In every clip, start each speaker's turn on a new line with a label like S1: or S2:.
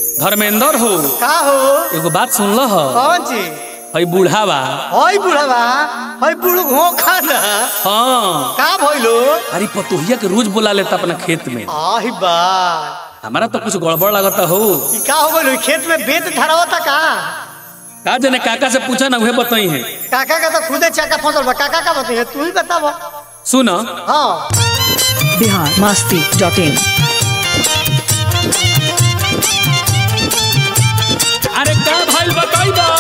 S1: धर्मेंद्र हो
S2: का हो
S1: एगो बात सुन ल
S2: कौन ची
S1: हई बूढ़ावा
S2: हई बुढ़वा हई बुढ़ घोखा ना
S1: हाँ
S2: का भइलो
S1: अरे पतोहिया के रोज बुला लेता अपना खेत में
S2: आही बा
S1: हमारा तो कुछ गड़बड़ लगता हो
S2: ई का हो गइलो खेत में बेत धरावता का
S1: का जने काका से पूछा ना उहे बताई है
S2: काका का तो खुदे चाका फसल बा काका का बताइए तू ही बताव
S1: सुन
S2: हाँ
S3: बिहार मस्ती डॉट इन
S1: अरे का भाई बताई बा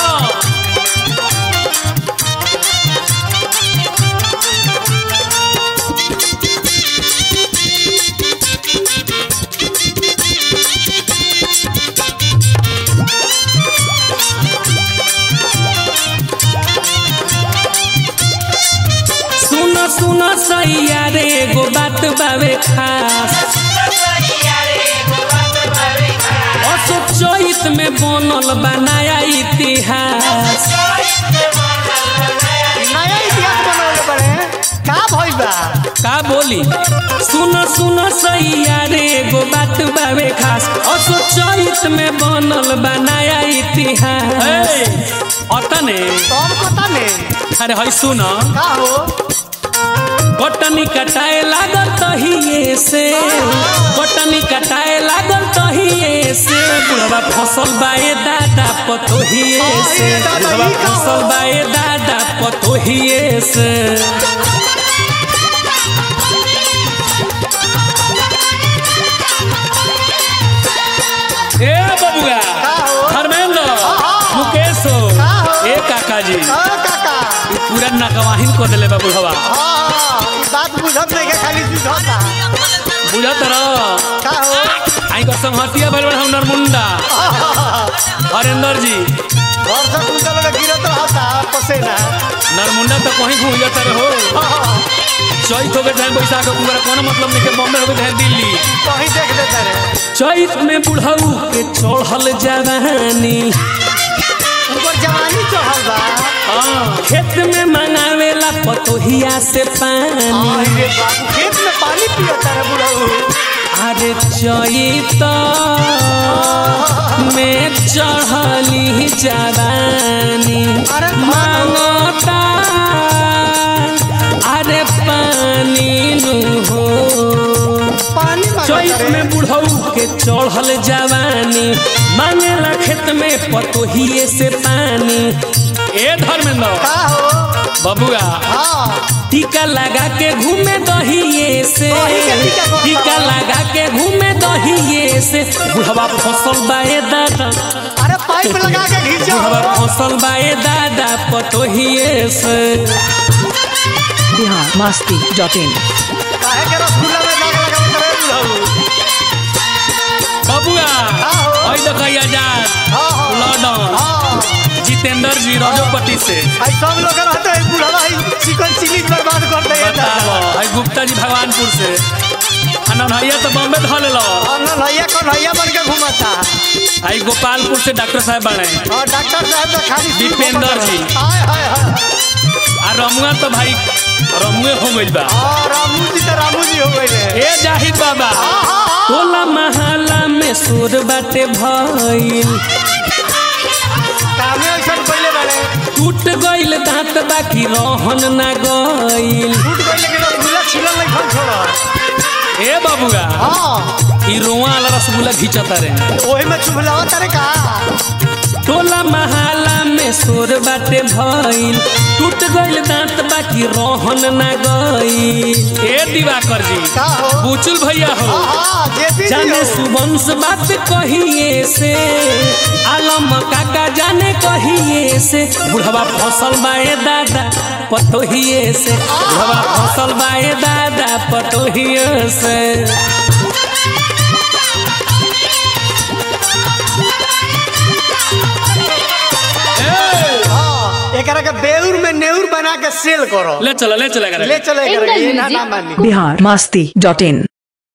S1: सुन सुन सैया रे एगो बात बावे खास अशोक चैत में बनल बा नया इतिहास
S2: नया इतिहास बनवले बड़े का भइल बा
S1: का बोली सुन सुन सैया रे एगो बात बावे खास अशोक चैत में बनल बा नया इतिहास अतने
S2: तब पता ने
S1: अरे हई सुन
S2: का हो
S1: कटनी कटाए लागल तहिए से कटनी कटाए लागल तहिए से बुढ़वा फसल बाए दादा पतोहिए से
S2: अरे दादा,
S1: बुढ़वा
S2: ई का हो?
S1: फसल बाए दादा पतोहिए से ए बबुआ
S2: का हो?
S1: धर्मेंद्र
S2: हाँ।
S1: मुकेश हो
S2: का हो?
S1: ए काका जी
S2: हाँ काका
S1: ई पूरा नकवाहिन को देले बा बुढ़वा
S2: हाँ हाँ ई बात बुझत नहीं के खाली बुझता
S1: बुझत रह
S2: का हो
S1: आई को संहतिया भइल बा हम नरमुंडा हरेंद्र जी
S2: घर से कुंतल में गिरत रहता पसेना
S1: नरमुंडा तो कहीं घूम जाता रहो
S2: हाँ,
S1: चैत हो गए चाहे बैसाख हो गए कोनो मतलब नहीं के बॉम्बे हो गए चाहे दिल्ली
S2: कहीं देख लेते रे
S1: चैत में बुढ़ऊ के चढ़ल जवानी
S2: ऊपर जवानी चढ़ल बा
S1: हाँ खेत में मंगावेला पतोहिया से पानी
S2: आई रे बाबू खेत में पानी पियता रे बुढ़ऊ
S1: अरे चैत में चढ़ली जवानी
S2: अरे
S1: मांगता अरे पानी नु हो
S2: पानी मांगता
S1: चैत
S2: रे
S1: में बुढ़ऊ के चढ़ल जवानी मांगेला खेत में पतोहिए से पानी ए धर्मेंद्र
S2: का हो
S1: बबुआ
S2: हाँ
S1: टीका लगा के घूमे दहिए से
S2: दही के टीका कौन
S1: टीका
S2: सा?
S1: लगा के घूमे दहिए से बुढ़वा फसल बाए दादा
S2: अरे पाइप लगा के घींचो
S1: बुढ़वा फसल बाए दादा पतोहिए से
S3: बिहार मस्ती डॉट इन
S2: काहे के रसगुल्ला में जाके लगावत रे बुढ़ऊ
S1: बबुआ
S2: हो?
S1: हई देखो आजाद
S2: हाँ हाँ
S1: लॉर्डन
S2: हाँ
S1: जितेंद्र जी रजोपति से
S2: आई सब लोग रहते हैं बुढ़वा आई चिकन चिली बर्बाद कर दे
S1: बताओ हई गुप्ता जी भगवानपुर से अनन्हैया तो बॉम्बे धल लो
S2: नैया कन्हैया बन के घूमता
S1: हई गोपालपुर से डॉक्टर साहब बने
S2: और डॉक्टर साहब तो खाली सिर
S1: दीपेंद्र
S2: घूमत
S1: जी।
S2: रहे। हाय हाय हाय
S1: आ रमुआ तो भाई रमुए हो गइल बा
S2: और रामू जी तो रामू जी हो गए
S1: ए जाहिद बाबा
S2: हाँ हाँ हाँ
S1: टोला महला में सुर बाटे भइल
S2: कामे ऐसा पहले वाले
S1: टूट गइल दांत बाकी रहन ना गइल
S2: फूट गए लेकिन रसगुल्ला छिलल नहीं खन छोड़ा
S1: ए बाबुआ
S2: हाँ
S1: ई रोआ वाला रसगुल्ला घिंचता रे
S2: ओही में चुभलावा तारे का
S1: टोला महला में सुर बाटे भइल टूट गइल दांत बाकी रहन ना गइल ए दिवाकर जी
S2: का हो
S1: बुचुल भैया हो
S2: हाँ हाँ जेपी जी
S1: जाने
S2: हो
S1: सुबंश बात कहिए से आलम काका जाने कहिए से बुढ़वा फसल बाए दादा पतोहिए से बुढ़वा फसल बाए दादा पतोहिए से ए,
S2: हाँ एकरा के बेउर में नेउर बना के सेल करो
S1: ले चलो ले चलो
S2: ले चले एकरा के, ये ना
S4: English
S2: ना मानी
S3: बिहार मस्ती डॉट इन